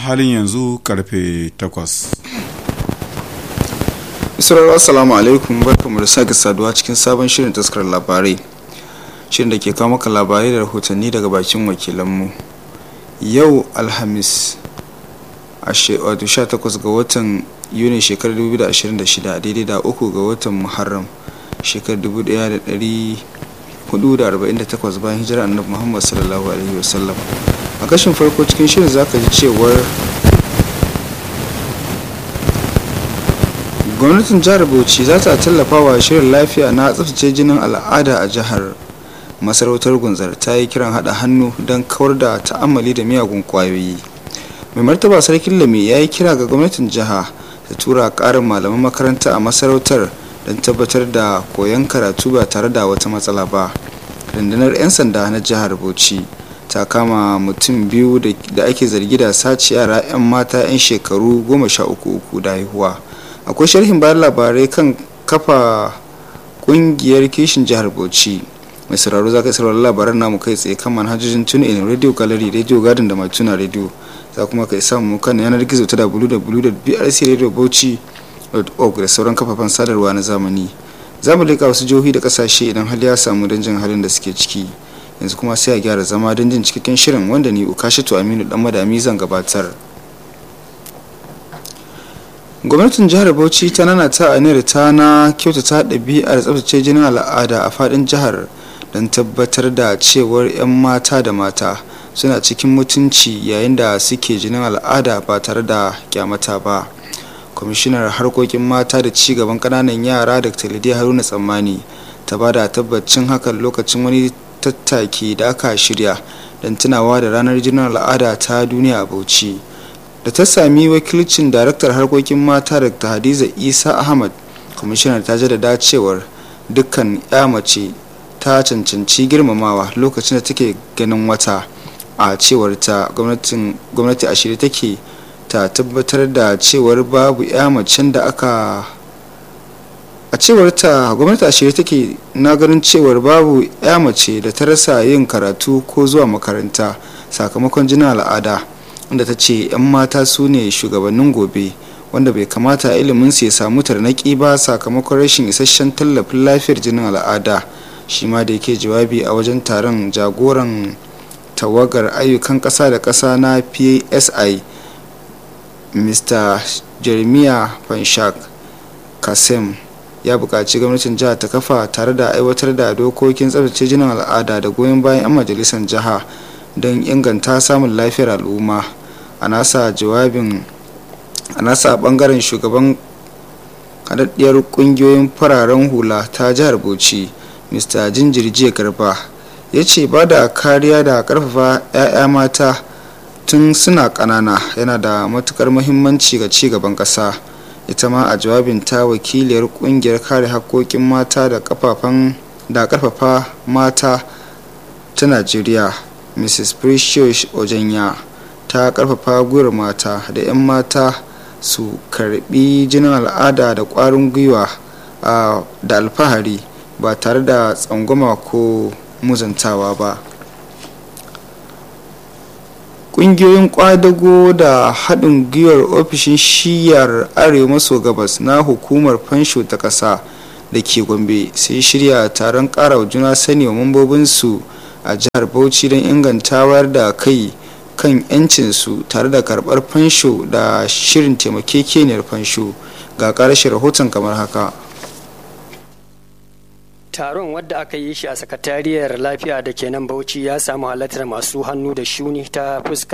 halin yanzu karfe 8 Isra'ila assalamu alaikum barkamu da sake saduwa cikin sabon shirin taskar labarai shirin da ke kawo maka labarai da rahotanni daga bakin wakilanmu yau alhamis 18 ga watan yuni shekarar 2026 daidai da uku ga watan muharram shekarar 1448 bayan hijira annabi muhammad sallallahu alaihi wasallam a kashin farko cikin shirin zaka ji cewar gwamnatin jihar bauchi za ta tallafa wa shirin lafiya na tsaftace jinin al'ada a jihar masarautar gunzar ta yi kiran hada hannu don kawar da ta'ammali da miyagun kwayoyi mai martaba sarkin lami ya yi kira ga gwamnatin jiha ta tura karin malaman makaranta a masarautar don tabbatar da koyon karatu ba tare da wata matsala ba rundunar 'yan sanda na jihar bauchi ta kama mutum biyu da ake zargi da sace yara 'yan mata 'yan shekaru goma sha uku uku da haihuwa akwai sharhin bayan labarai kan kafa kungiyar kishin jihar bauchi mai sauraro za ka saurari labaran namu kai tsaye kan manhajojin tuna in radio gallery radio garden da mai tuna radio za kuma ka samu kan yanar gizo ta www.brcradiobauchi.org da sauran kafafen sadarwa na zamani za mu leƙa wasu jihohi da ƙasashe idan hali ya samu don jin halin da suke ciki yanzu kuma sai a gyara zama don jin cikakken shirin wanda ni ukashatu aminu dan madami zan gabatar gwamnatin jihar bauchi ta nana ta aniyar ta na kyautata ɗabi'ar tsabtace jinin al'ada a faɗin jihar don tabbatar da cewar 'yan mata da mata suna cikin mutunci yayin da suke jinin al'ada ba tare da kyamata ba kwamishinar harkokin mata da ci gaban ƙananan yara da lidiya haruna tsammani ta ba da tabbacin hakan lokacin wani tattaki da aka shirya don tunawa da ranar jinin al'ada ta duniya a bauchi da ta sami wakilcin daraktar harkokin mata dr hadiza isa ahmad kwamishinar ta jaddada cewar dukkan ya mace ta cancanci girmamawa lokacin da take ganin wata a cewar ta gwamnati a shirye take ta tabbatar da cewar babu ya macen da aka a cewar ta gwamnati a shirye take na ganin cewar babu ya mace da ta rasa yin karatu ko zuwa makaranta sakamakon jinin al'ada inda ta ce 'yan mata su ne shugabannin gobe wanda bai kamata ilimin su ya samu tarnaki ba sakamakon rashin isasshen tallafin lafiyar jinin al'ada shi ma da yake jawabi a wajen taron jagoran tawagar ayyukan ƙasa da ƙasa na psi mr jeremiah panshak kasim ya buƙaci gwamnatin jiha ta kafa tare da aiwatar da dokokin tsabtace jinin al'ada da goyon bayan 'yan majalisar jiha don inganta samun lafiyar al'umma a nasa jawabin a nasa bangaren shugaban haɗaɗɗiyar ƙungiyoyin fararen hula ta jihar bauchi mr jinjirjiya garba ya ce ba da kariya da ƙarfafa 'ya'ya mata tun suna ƙanana yana da matukar muhimmanci ga ci gaban ƙasa ita ma a jawabin ta wakiliyar ƙungiyar kare haƙƙoƙin mata da ƙarfafa mata ta najeriya mrs precious ojanya ta karfafa gwiwar mata da 'yan mata su karbi jinin al'ada da kwarin gwiwa da alfahari ba tare da tsangwama ko muzantawa ba ƙungiyoyin kwadago da haɗin gwiwar ofishin shiyar arewa maso gabas na hukumar fansho ta ƙasa da ke gombe sai shirya taron ƙara wa juna sani wa mambobinsu a jihar bauchi don inganta wayar da kai kan 'yancinsu tare da karbar fansho da shirin taimakekeniyar fansho ga ƙarshen rahoton kamar haka taron wadda aka yi shi a sakatariyar lafiya da ke nan bauchi ya samu halartar masu hannu da shuni ta fuskar